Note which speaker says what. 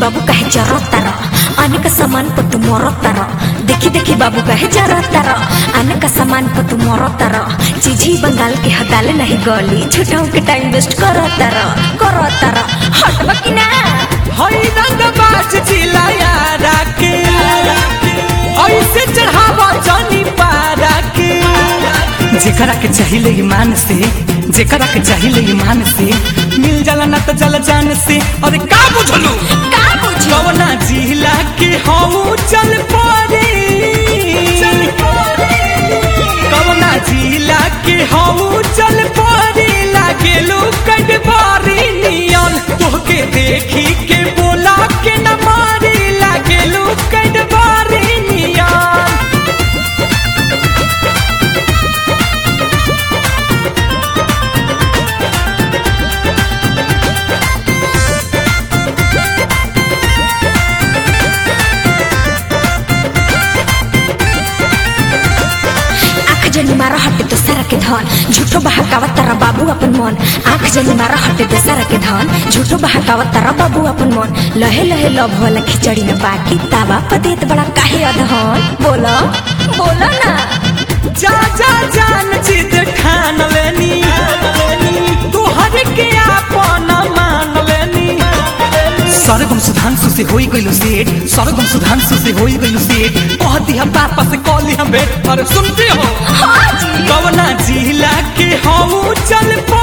Speaker 1: बाबू कहे जरूरत तारा आने का सामान पर तू मरत तारा देखी देखी बाबू कहे जरूरत तारा आने का सामान पर तू मरत तारा चीजी बंगाल के हदाले नहीं गली झूठाऊ के टाइम वेस्ट करत तारा करत तारा हटबा कि ना
Speaker 2: हई रंग बाज चिलाया राके ऐसे चढ़ावा जानी पारा के जेकरा के चाहिए ईमान से जेकरा के चाहिए ईमान से मिल जाला ना तो जल जान से अरे का बुझलू
Speaker 1: का बुझी
Speaker 2: कवना जिला के हऊ चल पड़े कवना जिला के हऊ चल पड़े लागेलू कटबारी नियन तोहके देखी के बोला के न मारी लागेलू कटबारी नियन
Speaker 1: आँख जनी मारा हटे तो सारा के धन झूठो बहकावत तारा बाबू अपन मन आँख जनी मारा हटे तो सारा के धन झूठो बहकावत तारा बाबू अपन मन लहे लहे लव वाला खिचड़ी में बाकी तावा पदेत बड़ा काहे अधहन बोलो बोलो ना
Speaker 2: जा जा जान जिद ठान लेनी तोहर के आपन मान लेनी सरगम सुधांशु से होई गइलो सेठ सरगम सुधांशु से होई गइलो सेठ कह दिया पापा से कह लिया बेट अरे सुनते हो
Speaker 1: हाँ जी
Speaker 2: कवना जिला के हऊ चल